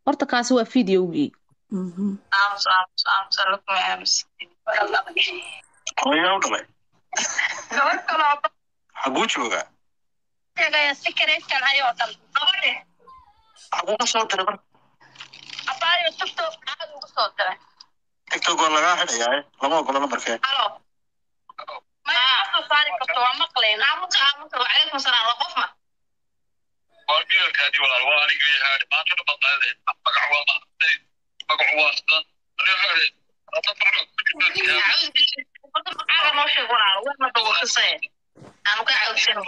horta kaasi waa videogii Mhm. aamus aamus aamus alla kuma aamus Hooyaa u dhalay. gabadh kaloo Xaguu joogaa? sheegaya sikareedkan ayoo dhan gabadhe Xaguu ka soo diray marka? abaayo tiktok aad ugu soo diray TikTok waa lagaa xidhayaa. Lama ogola lambarkee. halo maya soo saari karto waa maqlayn aamusa aamusa wacalaykum salaam waa qof ma waa biilkaadii walaal waa aniga yahaa maanta dhan baad leedahay magac waa maantay magacu waa sidan Aaga noo sheeg walaal wax ma dawaqisay aanu ka cawdsano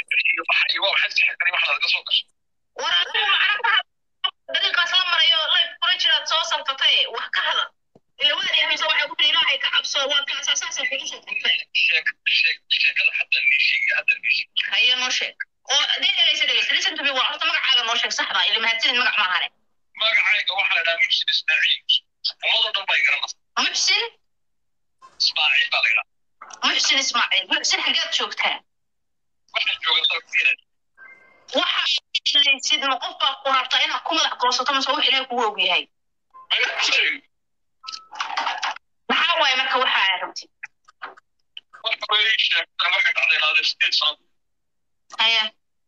dariiqaas la marayo layf kula jiraad soo salfatay wax ka hadal ilawada dhexaysa waxay ku tiri ilaahay ka cabso waa kaasasaasa kugu soo salfatay haye noo sheeg oo dee dhegeysa dhegeysa listen to me waa horta magacaaga noo sheeg saxda ila mahadsanid magac maahane magacayga waxaa la dhahaa muxsin ismaaciil ummadoo dhan bay garanaysaa muxsin ismaaciil baa la yidhaha muxsin ismaaciil muxsin xageed joogtaa waxaan joogaa dalka waxa shaysid ma qof baa ku rabtaa inaad ku madax goosato mase wax ilaahay kugu og yahay maxaa waaye marka waxa aad rabtid waxa weeye sheegtaa waxay dhacday ilaa sideed sano haya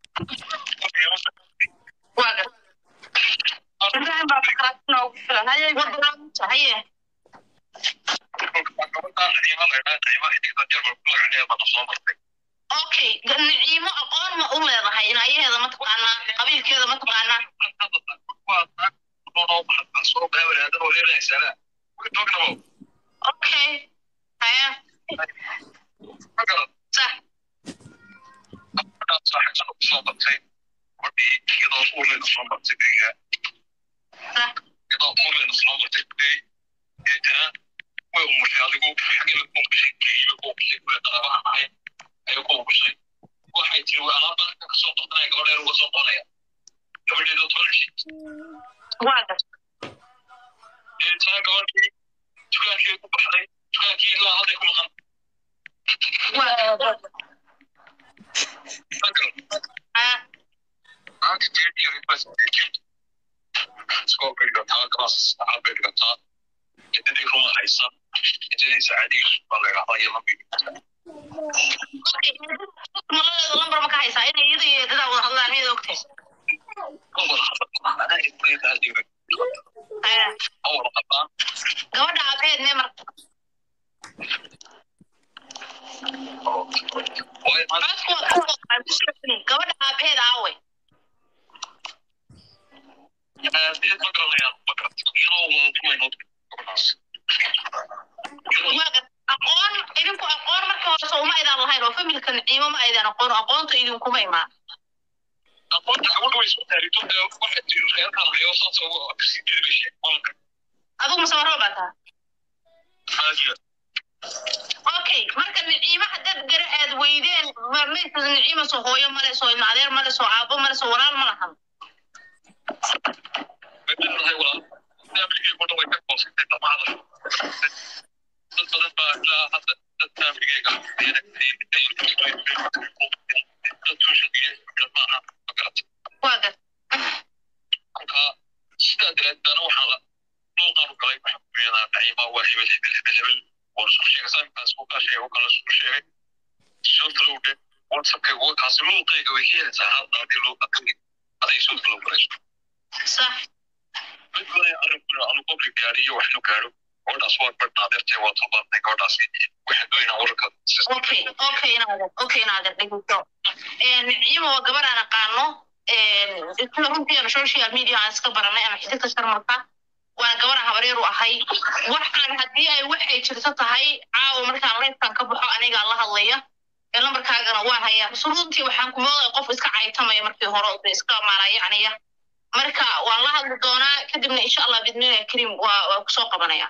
waa gar ibrahim baa makaraatina ugu filan haye wadaamuta haye okay naciimo aqoon ma u leedahay inaayaheeda ma taqaanaa qabiilkeeda ma taqaanaa okay haya sax sax waxay tiri waa alaabta kasoo qabtanaya gabadheer uga soo qonaya gabadheeda tolxi waa gar intaa gabadhii dukaankii ku baxday dukaankii ilaa hadday ku maqan waa gar haya maanta jeediyo iskoo dhigataa galas saacad bay dhigataa cidadii ruma haysan cidadii saacadii baa la idhahdaa iyo lambi okay maladeeda lambar ma ka haysaa inay iyada iyo eedadaa wada hadlaan miyaad ogtahay haya gabadha aabeed mee marka codku waa ka waqaa bismi gabadha aabeed aawe waa gar aqoon idinku aqoon marka hore soo uma aydan lahayn oo familka naciimo ma aydan aqoon oo aqoonta idinkuma imaan adigu masawaro baa taa okay marka naciimo haddaad gara aad weydeen ma- meydka naciima soo hooyo male soo ilma adeer male soo aabo male soo walaal ma lahan waa gar sax okay okay inaadan okay inaadan dhegeyso naciimo waa gabar aan aqaano sida runtiina social media aan iska baranay ama xididka sharmalka waana gabar aan habareer u ahay waxaan haddii ay waxay jirto tahay caawa markaan leefkan ka baxo anigaa la hadlaya ee lambarkaagana waan hayaa bas runtii waxaan ku moodaya qof iska caytamaya markii hore oo iska maaraya aniga marka waan la hadli doonaa kadibna insha allah bidnillahi kariim waa waa kusoo qabanaya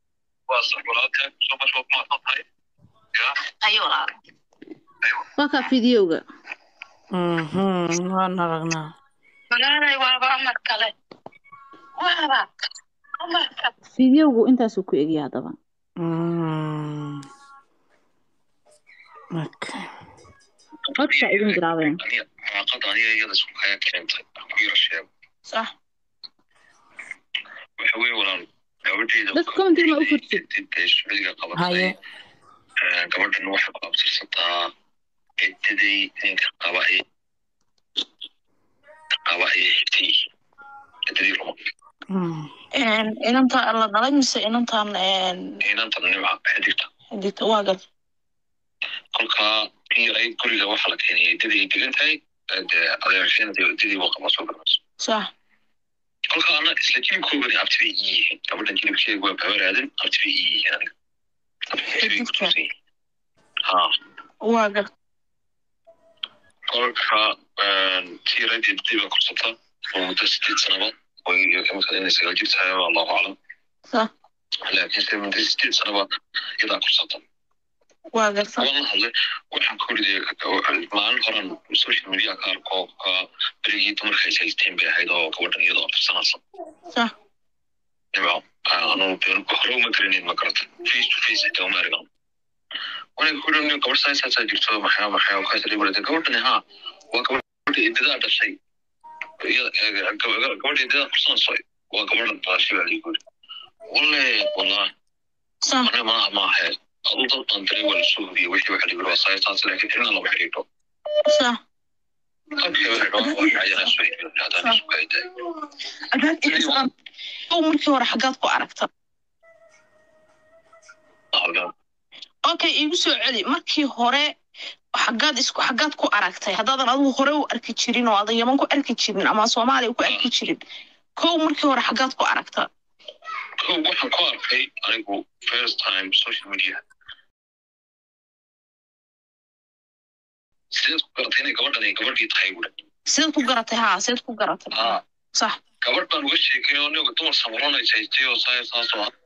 ayo walaal waa kaa videoga Mhm. waan aragnaa magaalay waaba amar kale waaba amar kale videogu intaasuu ku egya haddaba Mm. Okay. codka idin bilaabeen sax waxa weeye walaal gabadheeda dadka commentiga ma u furtid dee shucuudiga qabatay haye Eh, gabadhan waxay ku abtirsataa cidaday ninka qaba ee qaba ee xigtay cidadii ruma Mm. inanta la dhalay mise inantan inantan nimca xidigta xididka waa gar kolkaa in yaray guriga waxaa la keenaya ciddadii ay degan tahay eh, dee adeershanadii ciddadii waa qaba soo garmayso sax kolka ana isla jilibkoogani abti bay ii yihiin gabadhan jilibkeega waa babaraadan abti bay ii yihiin aniga Abti bay ku tuusan yihiin. ha waa gar kolka tii yaradii ciddadii baa korsata oo muddo sideed sanaba oo imika inay sagaal jir tahay waa allahu aclam sax laakiin se muddo sideed sanaba iyadaa korsata waa gar sax waan la hadlay waxaan ku riday maalin horan social media ka arko ka berigii dumarka is haysteen bay ahayd oo gabadhan iyadoo afirsanaysa sax Nima, anu been hore uma garanin ma garata face to face xitaa uma aragan wanay ku dhan gabadh saasaasaa jirto maxaa maxaa kaas la warata gabadhani ha waa gabadha idadaa dhashay Iyada- eh, gab- gabadha idadaa kursanayso waa gabadha dhalashay baa liigu yiri walle wallah sax aniga malaha ma ahe adu dad baan diray waa lasoo hubiyey wixii waxa liigu waa saasaas laakiin cidna lama xidhiidho sax ow markii hore xaggaad ku aragta okay iigu soo celi markii hore xaggaad isku xaggaad ku aragtay haddaadan adigu hore u arki jirin oo aadan yaman ku arki jirin ama soomaaliya ku arki jirin kow markii hore xaggaad ku aragta waxaan ku arkay anigu first time social media sidaad ku garatay inay gabadhan ay gabadhii tahay buda sidaad ku garatay haa sidaad ku garatay haa sax gabadh baan uga sheekay oo aniga dumar samaranaysa haystay oo saa saasoo ah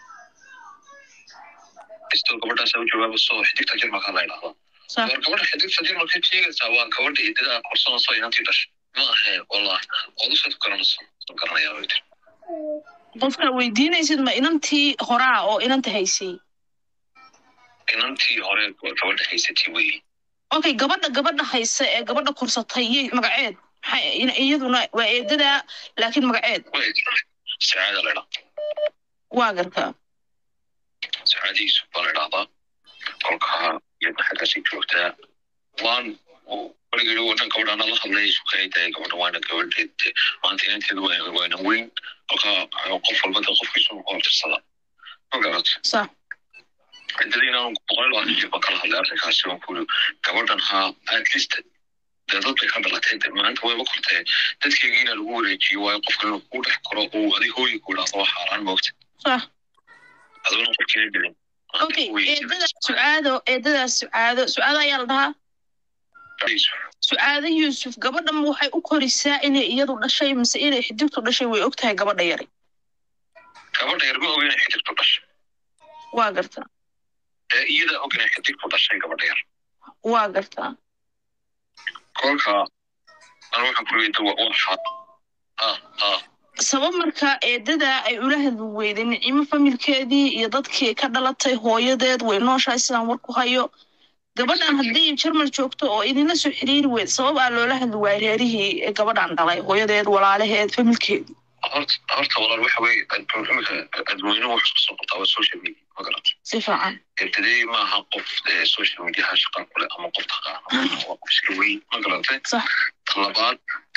haysto gabadhaasa u jawaaba soo xidigta jirmalka la idhahdaa sax war gabadha xidigta jirmalka sheegaysaa waa gabadha idadaa korsanayso inantii dhashay ma ahe wallah waad usaad ku garanaysa waan garanayaa bay tiri qofka weydiinaysid ma inantii horaa oo inanta haysay inantii hore gabadha haysatay weeye okay gabadha gabadha haysa ee gabadha korsatay yey magaceed maxay in- iyaduna waa eedada laakiin magaceed way sacaada la idhaa waa gartaa sacaadihiisu baa la idhahdaa kolkaa iyadna xaggaasay joogtaa waan weligeeda wadan gabadhaana la hadlay sukaydahay gabadha waana gabadheed maanta inanteedu waa- waana weyn kolkaa qof walba de qofkiisu ku abtirsada ma garat sax ciddadii inaan boqol iyo labaatan jir baan kala hadlay arrinkaasi waan ku yiri gabadhan ha at least dee dad bay ka dhalatay de maanta wayba kortee dadkeygii inaa lagu wareejiyo waayo qofka inuu kuu dhex koro uu adi hooyi ku idhaahdo waa xaaraan moogta sax aduna qofkeena gelin okay eedadaas sucaado eedadaas sucaado sucaado ayaa la dhahaa sucaado yuusuf gabadhan waxay u korisaa inay iyadu dhashay mise inay xidigtu dhashay way og tahay gabadha yari gabadha yar ma oga inay xidigtu dhashay waa gartaa ee iyadaa og inay xidigtu dhashay gabadha yar waa gartaa kolka an waxaan ku leeyahay waa waa xaar ha ha sabab markaa eedada ay ula hadli weyday nicimo familkeedii iyo dadkii ka dhalatay hooyadeed way nooshahay sidaan war ku hayo gabadhan haddii jarmal joogto oo idinla soo xiriiri weyd sabab aa loola hadli waayay reerihii ee gabadhan dhalay hooyadeed walaalaheed familkeedii horta horta walaal waxa weeye adduun imika adweynuhu wax isku soo qabtaa waa social media ma garata si fiican ebtadey ma aha qof ee social mediaha shaqa kule ama qof taqaana waa qof iska weyn ma garatay sax talabaad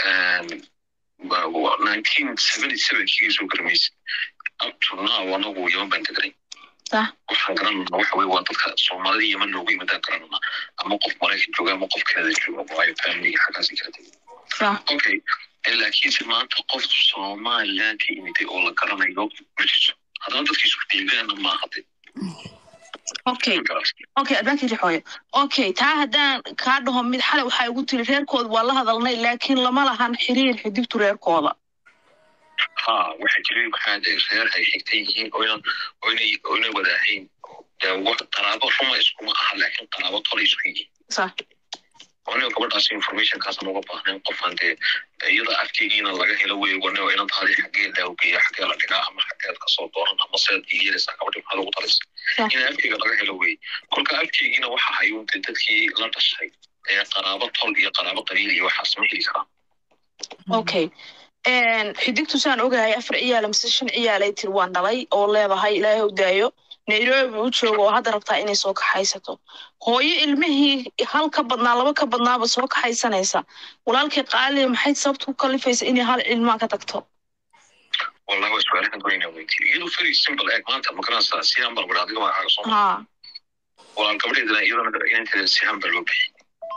nineteen seventy sevenkii soo garmaysid up to now anagu yaman baan deganay sax waxaan garanana waxa weye waa dadka soomaalida yaman loogu yimaadaan garanana ama qof maraykan jooga ama qof kanada jooga waayo family xaggaasi kala tegay sax okay Eh, laakiinse maanta qof somaliland ka imiday oo la garanayo ma jirto haddana dadka isku deegaana maaha de okay ma garatay okay adbaankii rixooyo okay taa haddaan kaa dhaho mid xalay waxaa igu tiri reerkooda waa la hadalnay laakiin lama lahan xiriir xidigtu reerkooda ha waxaa jiray maxaa de reer ay xigtan yihiin oynan oynay oynay wadaahayn dee wax qaraabo ruma iskuma aha laakiin qaraabo tolay isku yihiin sax aniga gabadhaas informationkaasaan uga baahnayn qofaan dee iyada afkeygiina laga helo wey wane inan taadi xagee laawgeeya xagee la dhigaa ama xageed kasoo dooran ama seed yeelaysaa gabadhi maxaa lagu talaysa Sax. ina afkeyga laga helo wey kolka afkeygiina waxa hayuun dee dadkii la dhashay ee qaraabo tol iyo qaraabo qabiil iyo waxaas ma heli karaan okay xidigtu saan ogahay afar ciyaala mise shan ciyaalay tiri waan dhalay oo leedahay ilaahay u daayo nairobi u joogo oo hadda rabtaa inay soo kaxaysato hooyo ilmihii hal ka badnaa laba ka badnaaba soo kaxaysanaysa walaalkii qaaliya maxay sababta ku kalifaysa inay hal cilmaa ka tagto wallahi waa su-aalahan goynaa weydiiyo iyadu very simple eeg maanta magaranaysaa sihaan bal adiga magacaaga soo haa walaal gabadheedana iyadana inanteeda sihaan baa loo bixiyey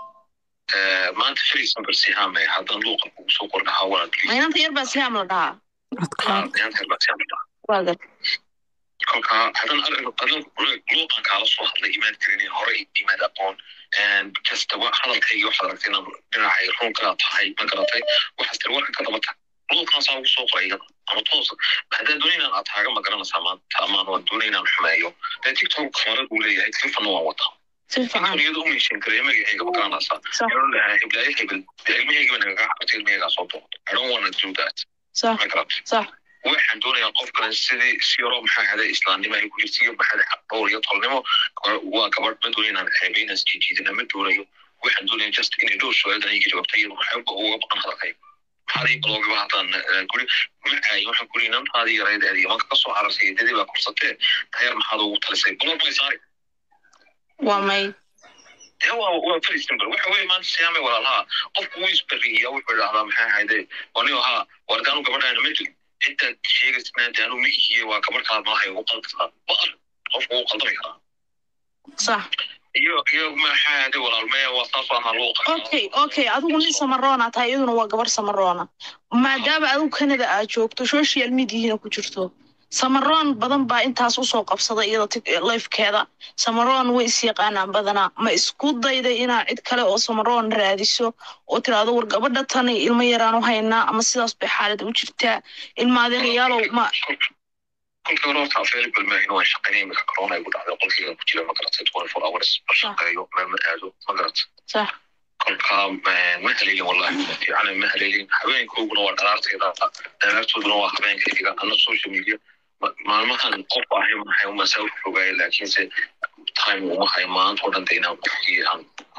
maanta very simple sihaan bay haddaan luuqa kugu soo kordhahaa walaal please maynanta yar baa siyaam la dhahaa adkaad inanteed baa sihaan la waa gad kolkaa hadan hadan luuqan kaala soo hadlay imaad karinin hore imaad aqoon kastaba hadalkaygi waxaad aragtay inaan dhinacay runkaa tahay ma garatay waxaas tiri warka ka daba tag luuqan saa ugu soo qoray iyada ama toos haddaan doonay inaan ataaga ma garanaysaa maanta amaan waan doonay inaan xumeeyo dee tiktok kamarad buu leeyahay telefonno waan wataa si fiican iyada u meeshin karaya magacayga ma garanaysaa sax heblaaya hebel dee ilmahaygiba nagaga cabtay ilmahaygaa soo booqdo i don't wanna do that sax ma garatay sax waxaan doonayaa qofkan sidii si yaroo maxaa haday islaamnimo ay ku jirta iyo maxaa haday dhowr iyo tolnimo waa gabadh ma doonayo inaan xeebeynas jijiidina ma doonayo waxaan doonaya just inay dhowr su-aaldan iga jawaabta iyadu waxba uga baqan hadalkay maxaadii baloogiba haddaan guri macaayo waxaan kuri inantaadii yarayd adiga manka kasoo carartay dadii baa kursatee tayaar maxaad ugu talisay baloog bay saari waa may dee waa waa very simple waxa weeye maanta siyaamay walaalaha qofku wuu isbariya wuxuu idhahdaa maxaa hayde wanigo haa wardaanu gabadhaana ma jiro intaad sheegaysnaa daanu ma ihiye waa gabadh kala malahay ugu qaldataa baqar qofku wuu qaldami karaa sax iyo iyo maxaa hayde walaalmaya waa saas ahaa luuqa okay okay adigu nin samaroona tahay iyaduna waa gabar samaroona maadaama adigu canada aad joogto social mediahina ku jirto samaroon badan baa intaas usoo qabsaday iyada tik- lifekeeda samaroon way is yaqaanaan badanaa ma isku dayday inaa cid kale oo samaroon raadiso oo tiraahdo war gabadha tani ilmo yaraan u haynaa ama sidaas bay xaalad u jirtaa ilmaadeerayaalow ma kolkii hore horta available maahin waan shaqaynay imika corona igu dhacday qolkayga ku jira ma garatay twenty four hours ma shaqeeyo meel ma aado ma garatay sax kolkaa ma haleelin wallahi fiican ma haleelin habeenkooguna waa dhalaartayda dhalaartooduna waa habeenkayga ana social media ma- maalmahan qof ahay maxay masaa u fogaaya laakiinse time uma hayo maanta oo dhan de inaan qofkii aan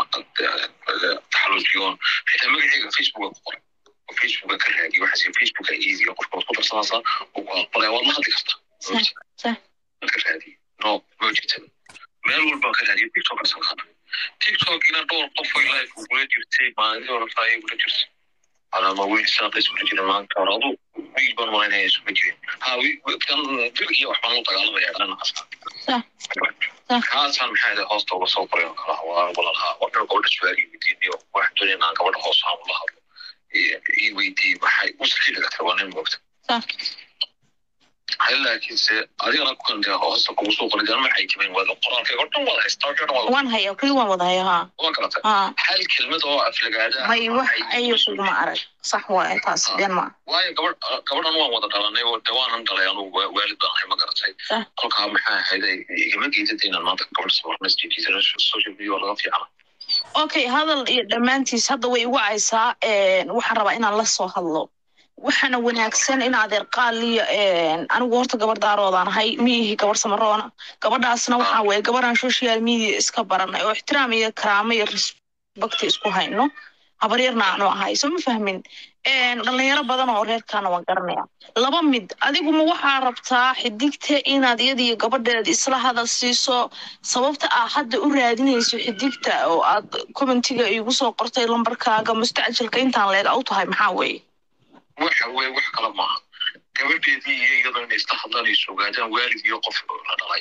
taxalujiyoon xitaa magacayga facebooka ku qoray oo facebooka ka raadiyo waxaas facebooka easy qofka waad ku darsanaysaa oo ku aqbalaya waad la hadli kartaa sax sax waad ka raadiye no ma jirta meel walbaan ka raadiyo tiktok asan kana tiktokina dhowr qof oo life ugula jirtay maalintii hore taa ay ugula jirtay alama wiil saaqay isula jira maanta hore adu wiil baan malaynaya isula jirin ha wi- kan dil iyo waxbaan u dagaalamaya dhanacaas sax sax kaasaan maxaa yidhi hoosta uga soo qoray oo kala waa walalaha waxaan gabadha su-aal ii weydiiniyo waxaan doonaya inaan gabadha hoos aan ula hadlo ii- ii weydiiyey maxay usafiri kartaa waa nin moogta sax hal laakiinse adigana kukan dee hoosta kugu soo qoray dee maxay timayn waad qoraalkayga o dhan wada haystaa o dhan wada waan haya kuli waan wada haya haa waa garata haa hal kelmad oo aflagaada may wax ayo kuguma arag sax waa intaas been maa waayo gabadh gabadhan waan wada dhalanay oo de waanan dhalay anugu waa- waalid baan ahay ma garatay Sax. kolkaa maxaa ahayd igama geedada inaan maanta gabadh samarnasjijiisana social media waa laga fiicana okay hadal iyo dhammaantiis hadda way igu caysaa waxaan rabaa inaan la soo hadlo waxaana wanaagsan in adeer qaaliya anigu horta gabar daaroodaan ahay miihi gabar samaroona gabadhaasna waxaa weye gabaraan social media iska baranay oo ixtiraam iyo karaamo iyo respect isku hayno habaryarna aanu ahay soo ma fahmin dhalinyaro badan oo reerkaana waan garanaya laba mid adiguma waxaa rabtaa xidigta inaad iyadiyo gabadheed isla hadal siiso sababta aa hadda u raadinayso xidigta oo aad commentiga igu soo qortay lambarkaaga mustacjilka intaan leeg u tahay maxaa weeye waxa weye wax kale maaha gabadheedii iyo iyadoo inay isla hadlaan is ogaadaan waalid iyo qof la dhalay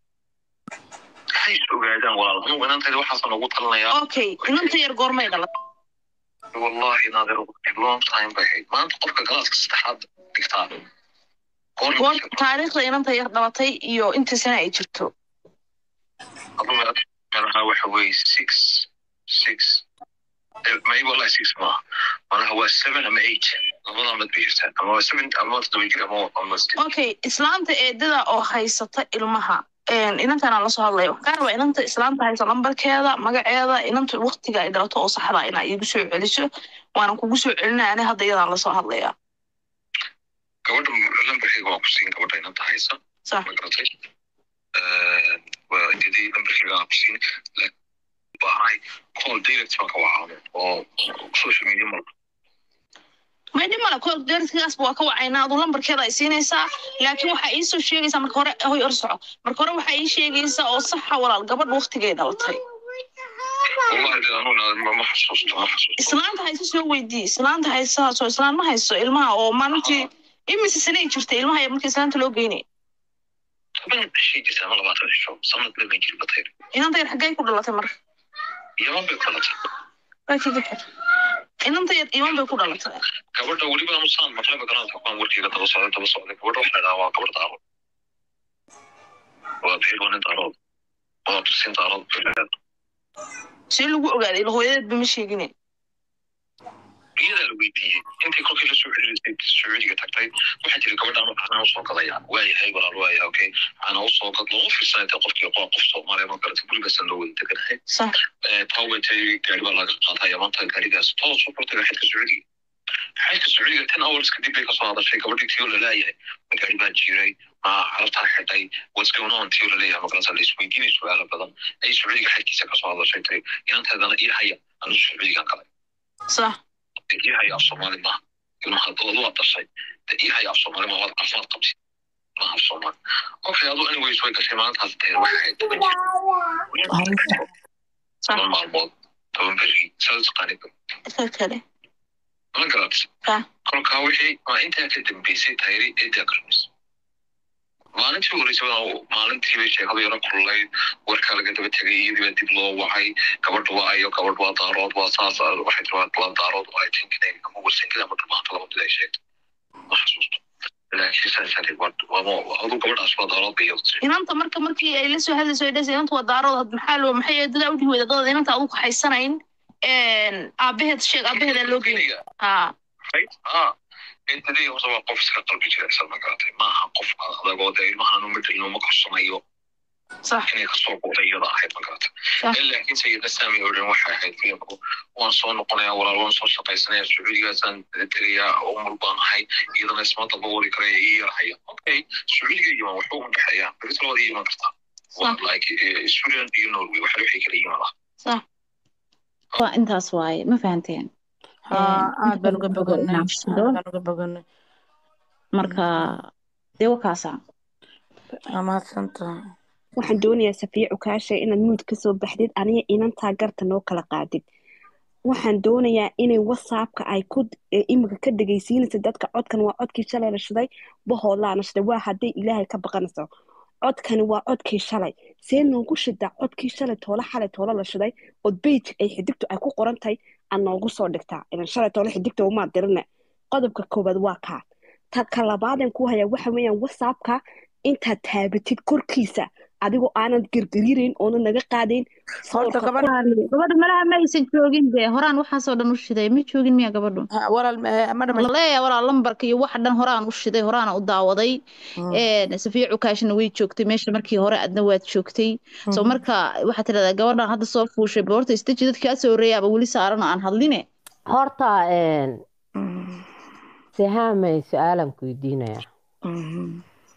waxay is ogaadaan walaal anugu inantayda waxaasan ugu talinayaa okay inanta yar goormay dhalat wallahi naadir long time bay ahayd maanta qofka galaaska saddexaad dhigtaa goor taariikhda inanta yar dhalatay iyo inta sana ay jirto adu meelaha waxa weye six six may wallahi six maaha manaha waa seven ama eight labadaa mid bay jirtaa ama waa seven ama waa toddoba jir ama ama six okay islaamta eedada oo haysata ilmaha inantan aan lasoo hadlaya waxaan kaa rabaa inanta islaamta haysa lambarkeeda magaceeda inanta waktiga ay dhalato oo saxda inaa iigu soo celiso waanan kugu soo celinaya ani hadda iyadaan lasoo hadlaya gabadha lambarkeyga waan ku siin gabadha inanta haysa sax ma garatay waa idadii lambarkeyga aan ku siin laakiin baahay call direct baan ka wacaamo oo social media marka may dhib male ko deerkaasba waa ka wacaynaa aduu lambarkeeda ay siinaysaa laakiin waxaa iisoo sheegaysaa marka hore hoy or soco marka hore waxaa ii sheegaysaa oo saxa walaal gabadha waktigay dhalatay wallahi de anuna ma ma xasuusto ma xasuusto islaanta hayso soo weydii islaanta haysahaasoo islaan ma hayso ilmaha oo maalintii imise sanay jirta ilmaha ayaa markii islaanta loo geynay toban cishii jirta ama labaatan cisho sanad lama jiri batayr inanta yar xaggay ku dhalatay marka yaman bay ku dhalatay laakiin fikir inanta yar iman bay ku dhalatay gabadha weliba amusaan maqlaba garaadka kuwaan warkeyga daba socday daba socday gabadha waxaa dhahaa waa gabar daarood waa beer waa nin daarood waa tusin daarood beerleed see lagu ogaaday ila hooyadeedba ma sheegine iyadaa la weydiiyey intii kolkii la soo xiriirisay sacuudiga tagtay waxaa jira gabadhaan caana usoo gadaya waayahay walaal waaya okay caana usoo gad loogu fiirsanay dee qofkii qoa qof soomaaliya ma garatay gurigaasaan loo wada deganahay sax tawbetay gaari baa laga qaataa yamanta gaarigaas toos u furtay xadka sacuudiga xadka sacuudiga ten hours kadib bay kasoo hadashay gabadhii tiyo laleeyahay ma gaari baa jiray ma carabtaa xidhay what's going on tiyo laleeyahay magarasa la isweydiinay su-aalo badan ay sacuudiga xadkiisa kasoo hadashay tiri inanteedana ii haya anu sacuudigan galay sax ii haya af soomaali maaha ilmaha doodu waa dhashay de ii haya af soomaali maaha waad caafimaad qabti maaha af soomaali okay adu anyways way gashay maalintaas teer waxay ahayd toban jir toban maalmood toban beri saas qaaniba dadka kale ma garat Ah. kolkaa wixii waa intaa ka dambeysay tayri eedaa garmis maalintii horeysay baa maalintii bay sheekada yaro kululayd warkaa laga daba tegay iyadii baa dib loo wacay gabadha waa ayo gabadh waa daarood waa saas waxay tiri waa waa daarood oo ay tinkinay ama warsankada ama dhumaanta laba mid ay sheegtay ma xasuusto laakiin saasari adu gabadhaas waa daarood bay iyadu tiri inanta marka markii ay la soo hadlayso ay dhasay inanta waa daarood maxaa loo maxay dadaa udhihi weyda dadada inanta adugu haysanayn aabaheed sheeg aabaheedaa loo geynay ha right ah intadii horta waa qof iska qalbi jirecsan ma garatay maaha qof adagoo dee ilmahan uma dhalin uma korsanayo sax inay kasoo go'day iyada ahayd ma garata Sax. laakiin sayidna saami oo dhan waxay ahayd filimku waan soo noqonayaa walaal waan soo shaqaysanaya sacuudigaasaan tegayaa umul baan ahay iyadana isma daba wari karaya ii yarhaya okay sacuudiga yiman waxba uma dhexeeyaan berito labada iman kartaa waa Sax. like eh, sweden iyo norway waxa waxay kala yiman ah sax waa intaas waaye ma fahanteen haa aad baan uga inta boganay badan aad inaan baan uga boganay marka dee wakaasa waa mahadsantahay waxaan doonayaa safiya cukaasha inaad muud ka soo baxdid aniga inantaa garta noo kala qaadid waxaan doonayaa inay whatsappka ay ku ee imika ka dhegaysiinaysa dadka codkan waa codkii shalay la shiday bahoodlaana shiday waa hadday ilaahay ka baqanayso codkani waa codkii shalay see noogu shidaa codkii shalay toole xalay toole la shiday oo beyj ay xidigtu ay ku qoran tahay aad noogu soo dhigtaa ilan shalay toole xidigta umaa dirine qodobka koowaad waa kaa ta ka labaadan ku hayaa waxa weeyaan whatsappka intaad taabatid korkiisa adigoo aanad gergariirayn oona naga qaadayn horta sawirka gabadha gabadha malaha ma aysan joogin dee horaan waxaasoo dhan u shiday ma joogin miya gabadhu ha, walaal eh, madam laleeyahay walaa lambarka iyo wax dhan horaan u shiday horaana u daawaday Mm, een safiya cukaashna way joogtay meesha markii hore adna waad joogtay soo mhm. marka waxaad tidhahdaa gabadhan hadda soo fuushay boorta istaji dadkaa soo horeeyaaba weli saaran oo aan hadline horta een, Mm, sihaamay su-aalan ku weydiinaya mhm.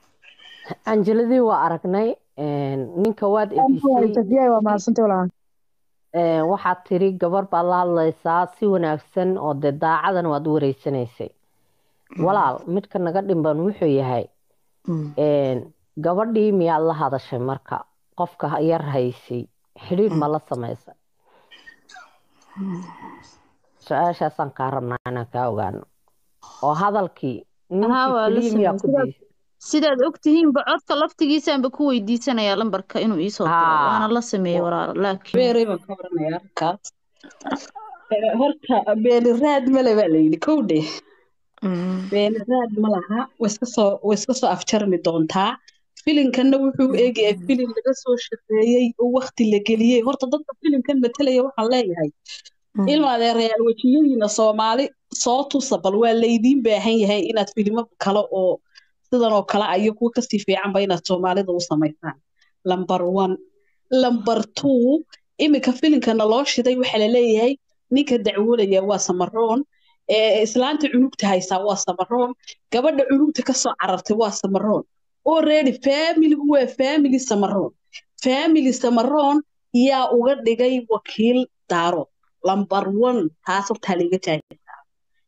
anjeladii waa aragnay een, ninka waad efisay safiya waa mahadsantay walaal een, waxaad tiri gabar baad la hadlaysaa si wanaagsan oo dee daacadan waad u wareysanaysay walaal midka naga dhimban wuxuu yahay Mm. een, gabadhii miyaad la hadashay marka qofka yar haysay xidhiidh ma la samaysay su-aashaasaan kaa rabnaa inaan kaa ogaano oo hadalkii Haa, waa la ninkii keliya miyaa ku sameeyey. daysay sidaad ogtihiinba codka laftigiisaanba ku weydiisanayaa lambarka inuu iisoo diro Haa. waana la sameeyey walaalo laakiin beeray baan ka waranayaa halkaas Eh, horta beeli raad male baa layidhi kowdhe Mhm. beeli raad ma laha way iska soo way iska soo afjarmi doontaa filinkanna wuxuu u eegayaa filin laga soo shaqeeyey oo waqti la geliyey horta dadka filinkan matalaya waxaan leeyahay Mhm. ilma adeerayaal wejiyadiina soomaali soo tusa bal waa laydiin baahan yahay inaad filimo kale oo sidan oo kale ah iyo kuwa kasii fiicanba inaad soomaalida u samaysaan lamber one lamber two iminka filinkana loo shiday waxaa laleeyahay ninka dacwoolaya waa samaroon ee islaanta cunugta haysaa waa samaroon gabadha cunugta kasoo carartay waa samaroon already familigu waa family samaroon family samaroon yaa uga dhigay wakiil daaro lamber one taas hortaa laga jaajirtaa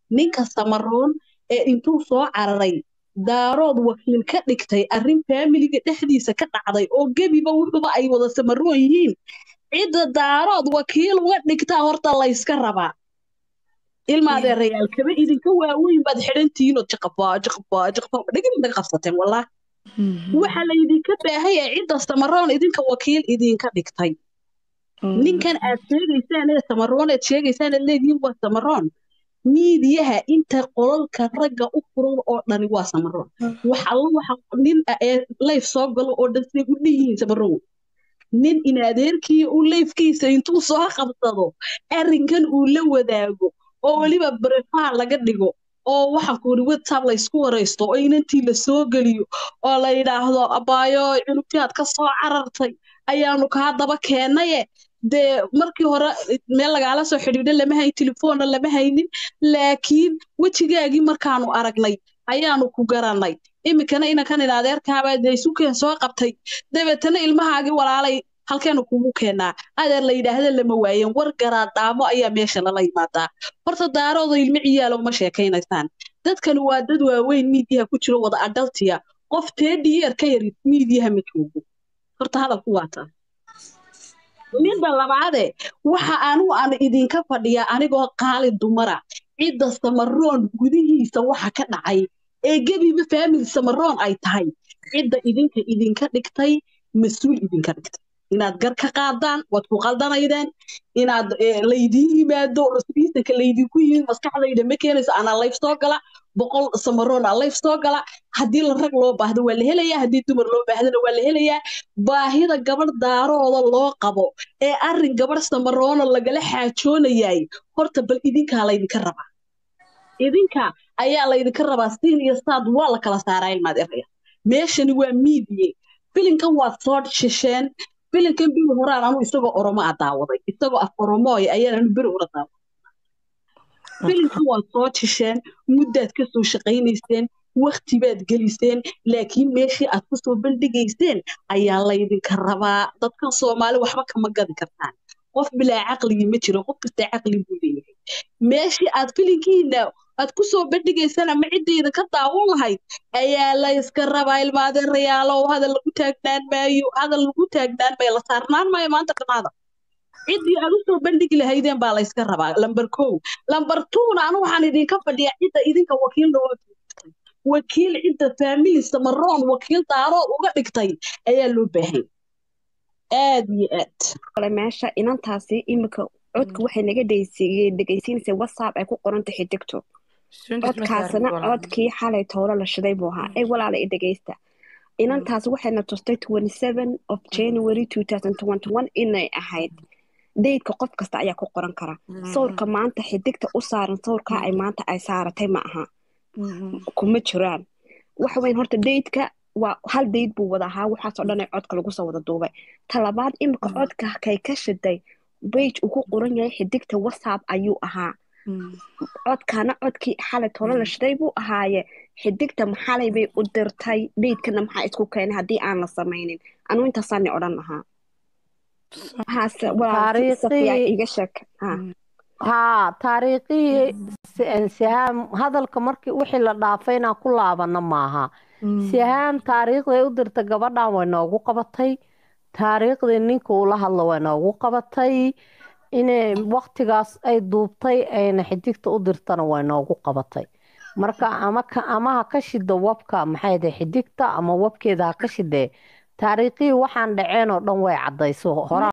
ninka samaroon ee intuu soo cararay daarood wakiil ka dhigtay arrin faamiliga dhexdiisa ka dhacday oo gebiba wuxuba ay wada samaroon yihiin cidda daarood wakiil uga dhigtaa horta layska rabaa ilma adeerayaal kaba idinka waaweyn baad xidhantihiin oo jaqabaa jaqabaa jaqabaa dhegin naga qabsateen wallah waxa laydinka baahaya cidda samaroon idinka wakiil idinka dhigtay ninkan aad sheegaysaan ee samaroon aad sheegaysaan aad leedihiin waa samaroon miidiyaha inta qolalka ragga u furan oo dhani waa samaroon wax alla waxa nin ee layf soo galo oo dhan siday u dhanyihiin samaroon nin in adeerkii uu layfkiisa intuu soo qabsado arrinkan uu la wadaago oo weliba brefaa laga dhigo oo waxaan ku yidhi whatsapp la isku waraysto oo inantii la soo geliyo oo la yidhaahdo abaayo cunugtii aad ka soo carartay ayaanu kaa daba keenaye dee markii hore meel lagaala soo xidhiidha lama hayn telefoonna lama haynin laakiin wejigaagii markaanu aragnay ayaanu ku garanay iminkana inankan in adeerkaabaa dee isukeen soo qabtay dabeetana ilmahaagii walaalay halkeenu kugu keenaa adeer la yidhaahda lama waayen war garaadhaamo ayaa meesha lala yimaadaa horta daarooda ilmo ciyaalo uma sheekaynaysaan dadkani waa dad waaweyn miidiyaha ku jiro wada adhaltiya qof teedhiyeer ka yari miidiyaha ma joogo horta hadalku waa taa midda labaade waxa anigu aan idinka fadhiyaa anigoo qaali dumara cidda samaroon gudihiisa waxa ka dhacay ee gebiba faamili samaroon ay tahay cidda idinka idinka dhigtay mas-uul idinka dhigtay inaad gar ka qaadaan waad ku qaldanaydeen inaad laydiin yimaado rasbiisanka laydinku yimid maskaxdayda ma keenayso anaa layf soo gala boqol samaroon aa layf soo gala haddii la rag loo baahdo waa la helayaa haddii dumar loo baahdana waa la helayaa baahida gabadh daarooda loo qabo ee arrin gabadh samaroona lagala xaajoonayay horta bal idinkaa laydinka rabaa idinka ayaa laydinka rabaa siin iyo saad waa la kala saaraa ilmaad eraya meeshani waa miidiye filinkan waad soo shisheen filinkan biri horaan anu isagoo oromo a daawaday isagoo af oromooy ayaan anu beri hore daawaday filinkan waad soo jisheen muddaad ka soo shaqaynayseen wakti baad geliseen laakiin meeshii aad ku soo bandhigayseen ayaa laydinka rabaa dadkan soomaali waxba kama gadi kartaan qof bilaa caqligii ma jiro qof kasta caqli buu leeyahay meeshii aad filinkiina aad ku soo bandhigaysaan ama ciddayda ka daawan lahayd ayaa la iska rabaa ilmaadeerayaalow hadal lagu taagnaan maayo hadal lagu taagnaan maayo la saarnaan maayo maanta dhamaada ciddii aad u soo bandhigi lahaydeen baa la iska rabaa lamber kow lamber twona anu waxaan idinka fadhiyaa cidda idinka wakiil nooga dhigtay wakiil cidda faamili samaroon wakiil daarood uga dhigtay ayaa loo baahan aad iyo aad kale meesha inantaasi iminka codka waxay naga dhegeysiinaysaa whatsapp ay ku qoranta xidigto codkaasna codkii xalay toolo la shiday buu ahaa ee walaala i dhegeysta inantaas waxayna tustay of january inay ahayd daydka qof kasta ayaa ku qoran kara sawirka maanta xidigta u saaran sawirkaa ay maanta ay saaratay ma aha kuma jiraan waxa weyn horta daydka waa hal dayd buu wada ahaa waxaasoo dhan ee codka lagu soo wada duubay talabaad imika codka kay ka shiday bage uu ku qoran yahay xidigta whatsapp ayuu ahaa codkana codkii xalay tolo la shiday buu ahaaye xidigta maxalay bay u dirtay daydkana maxaa isku keenay haddii aan la samaynin anuu intaasaani odhan lahaa iga sheeg haa taariikhihii sihaam hadalka markii wixii la dhaafay inaan ku laabana maaha sihaam taariikhday u dirta gabadhan way noogu qabatay taariikhdii ninka ula hadla way noogu qabatay inay waktigaas ay duubtay ayna xidigta u dirtana way noogu qabatay marka ama ha ka shida wabka maxay xidigta ama wabkeeda ha ka shidee taariikhihii waxaan dhaceen oo dhan way cadayso horaa